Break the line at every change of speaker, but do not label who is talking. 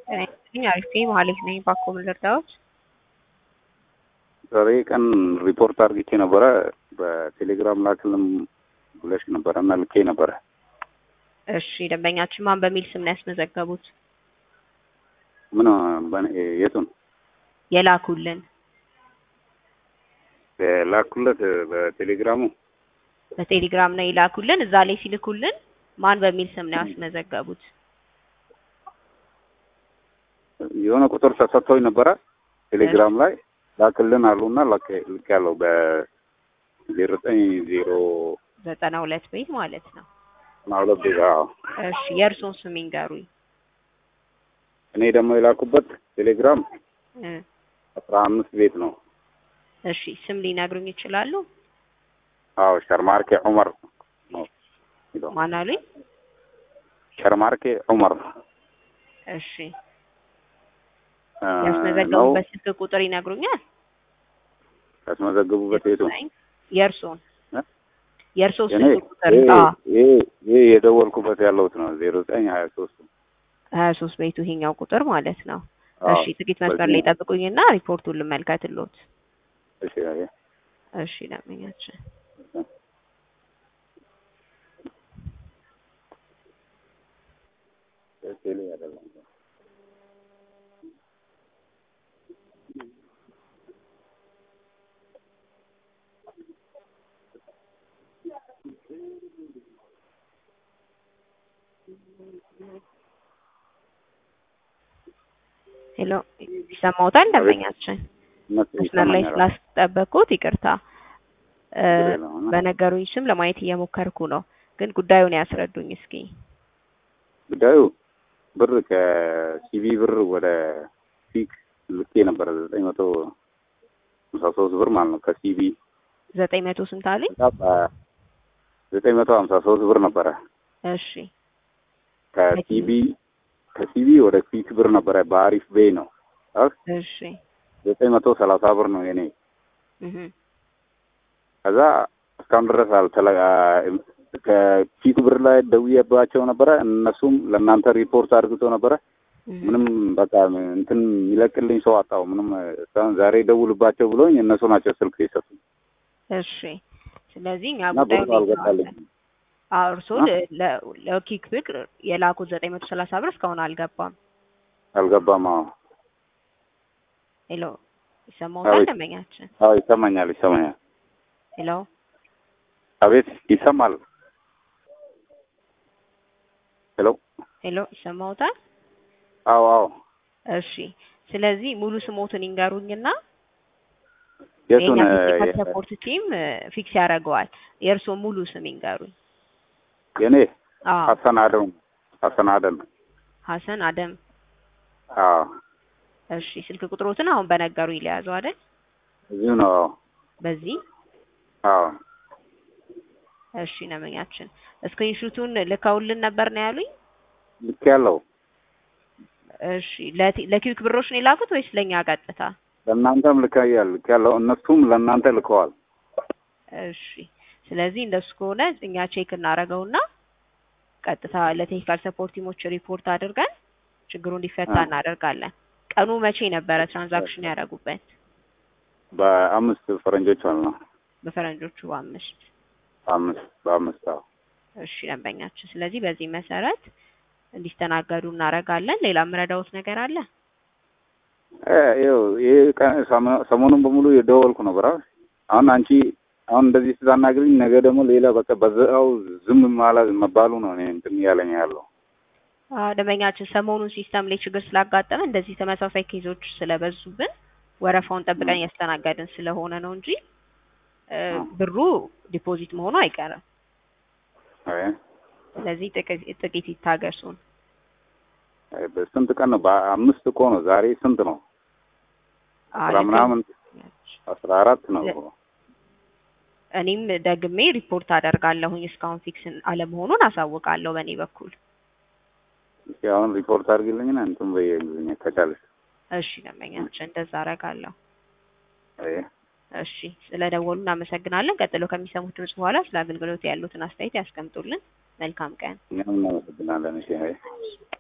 ጤና ይስጥልኝ አሪፍ ነኝ መሀሌት ነኝ ባኮ ምን ልርዳዎት?
ዛሬ ቀን ሪፖርት አድርጌ ነበረ በቴሌግራም ላክልም ብለሽ ነበረ እና ልኬ ነበረ።
እሺ ደንበኛችን ማን በሚል ስም ነው ያስመዘገቡት?
ምን በኔ- የቱን
የላኩልን
ላኩለት በቴሌግራሙ
በቴሌግራም ነው የላኩልን። እዛ ላይ ሲልኩልን ማን በሚል ስም ነው ያስመዘገቡት?
የሆነ ቁጥር ተሰጥቶኝ ነበረ ቴሌግራም ላይ ላክልን አሉና ልክ ያለው በዜሮ ዘጠኝ ዜሮ
ዘጠና ሁለት ቤት ማለት ነው።
ሁለት ቤት አዎ።
እሺ የእርሶን ስም ይንገሩኝ።
እኔ ደግሞ የላኩበት ቴሌግራም
እ
አስራ አምስት ቤት ነው።
እሺ ስም ሊነግሩኝ ይችላሉ?
አዎ ሸርማርኬ ዑመር ነው የሚለው።
ማን አሉኝ?
ሸርማርኬ ዑመር
እሺ
እ ነው
ያስመዘገቡበት ስልክ ቁጥር ይነግሩኛል?
ያስመዘገቡበት የቱ
የእርሶን
እ?
የእርሶ
እኔ
ስልክ ቁጥር
ይሄ
አዎ
ይሄ ይሄ የደወልኩበት ያለሁት ነው ዜሮ ዘጠኝ ሀያ ሶስት
ሀያ ሶስት ቤቱ ይሄኛው ቁጥር ማለት ነው።
አዎ።
እሺ ጥቂት መስመር ላይ ጠብቁኝና ሪፖርቱን ልመልከትልዎት።
እሺ አየ
እሺ ደንበኛችን
ቴሌ አይደለም
ሄሎ ይሰማዎታል ደንበኛችን?
እነሱ
መስመር ላይ
ይሰማኛል።
ስላስጠበቅኩት ይቅርታ። እ
ችግር የለውም።
በነገሩኝ ስም ለማየት እየሞከርኩ ነው፣ ግን ጉዳዩን ያስረዱኝ እስኪ።
ጉዳዩ ብር ከሲቪ ብር ወደ ፊክ ልኬ ነበረ ዘጠኝ መቶ ሃምሳ ሶስት ብር ማለት ነው። ከሲቪ
ዘጠኝ መቶ ስንት አሉኝ?
ዘጠኝ መቶ ሀምሳ ሶስት ብር ነበረ።
እሺ
ከሲቪ ከሲቪ ወደ ፊክ ብር ነበረ። በአሪፍ ቤይ ነው። አህ
እሺ
ዘጠኝ መቶ ሰላሳ ብር ነው የኔ።
እህ
ከዛ እስካሁን ድረስ አልተለ ከፊክ ብር ላይ ደውዬባቸው ነበረ። እነሱም ለእናንተ ሪፖርት አድርግቶ ነበረ።
እህ
ምንም በቃ እንትን የሚለቅልኝ ሰው አጣው። ምንም እስካሁን ዛሬ ደውልባቸው ብሎኝ እነሱ ናቸው ስልክ የሰጡኝ
እሺ ስለዚህ እኛ
እና ብሩ
ጉዳዩን
አልገባልኝም።
አዎ እርስዎ ለ- ለኪክ ብር የላኩት ዘጠኝ መቶ ሰላሳ ብር እስካሁን አልገባም።
አልገባም። አዎ
ሄሎ ይሰማዎታል
አቤት።
ደንበኛችን?
አዎ ይሰማኛል፣ ይሰማኛል።
ሄሎ
አቤት ይሰማል። ሄሎ
ሄሎ ይሰማዎታል?
አዎ አዎ
እሺ ስለዚህ ሙሉ ስሞትን ይንገሩኝና
የቱን
የኛ
እ፣
ቴክኒካል ሰፖርት ቲም ፊክስ ያደርገዋል። የእርስዎ ሙሉ ስም ይንገሩኝ።
የኔ
አዎ
ሀሰን አደም ሀሰን አደም
ሀሰን አደም።
አዎ
እሺ ስልክ ቁጥሮትን አሁን በነገሩ ይለያዙ አይደል?
እዚሁ ነው። አዎ
በዚህ
አዎ
እሺ ነመኛችን ስክሪንሹቱን ልከውልን ነበር ነው ያሉኝ።
ልክ ያለው
እሺ ለቲ- ለኪዊክ ብሮች ነው የላኩት ወይስ ለኛ ቀጥታ?
ለእናንተም ልካያል ልክ ያለው እነሱም ለእናንተ ልከዋል።
እሺ ስለዚህ እንደሱ ከሆነ እኛ ቼክ እናደርገውና ቀጥታ ለቴክኒካል ሰፖርት ቲሞች ሪፖርት አድርገን ችግሩ እንዲፈታ
አ።
እናደርጋለን። ቀኑ መቼ ነበረ ትራንዛክሽን ያደረጉበት?
በአምስት ፈረንጆች ማለት ነው።
በፈረንጆቹ አምስት
በአምስት በአምስት አዎ
እሺ ደንበኛችን፣ ስለዚህ በዚህ መሰረት እንዲስተናገዱ እናደርጋለን። ሌላ የምረዳውት ነገር አለ?
እ፣ ይኸው ይሄ ቀን ሰሞ- ሰሞኑን በሙሉ የደወልኩ ነበር። አሁን አሁን አንቺ አሁን እንደዚህ ስታናግሪኝ ነገ ደግሞ ሌላ በቃ በዛው ዝም ማለት መባሉ ነው እኔ እንትን እያለኝ ያለው።
አዎ ደንበኛችን፣ ሰሞኑን ሲስተም ላይ ችግር ስላጋጠመ እንደዚህ ተመሳሳይ ኬዞች ስለበዙብን ወረፋውን ጠብቀን እያስተናገድን ስለሆነ ነው እንጂ እ፣ ብሩ ዲፖዚት መሆኑ አይቀርም።
አይ
ስለዚህ ጥቂት ጥቂት ይታገሱን።
አይ፣ በስንት ቀን ነው? በአምስት እኮ ነው። ዛሬ ስንት ነው? አስራ
አይ፣
ምናምን አስራ አራት ነው።
እኔም ደግሜ ሪፖርት አደርጋለሁኝ እስካሁን ፊክስ አለመሆኑን አሳውቃለሁ በእኔ በኩል።
እስኪ አሁን ሪፖርት አድርግልኝና እንትን በየእንግሊዝኛ ከቻለሽ።
እሺ ደንበኛችን፣ እንደዛ አደርጋለሁ።
አይ
እሺ ስለ ደወሉ እናመሰግናለን። ቀጥሎ ከሚሰሙት ድምጽ በኋላ ስለ አገልግሎት ያሉትን አስተያየት ያስቀምጡልን። መልካም ቀን።
እኛም እናመሰግናለን። እሺ አይ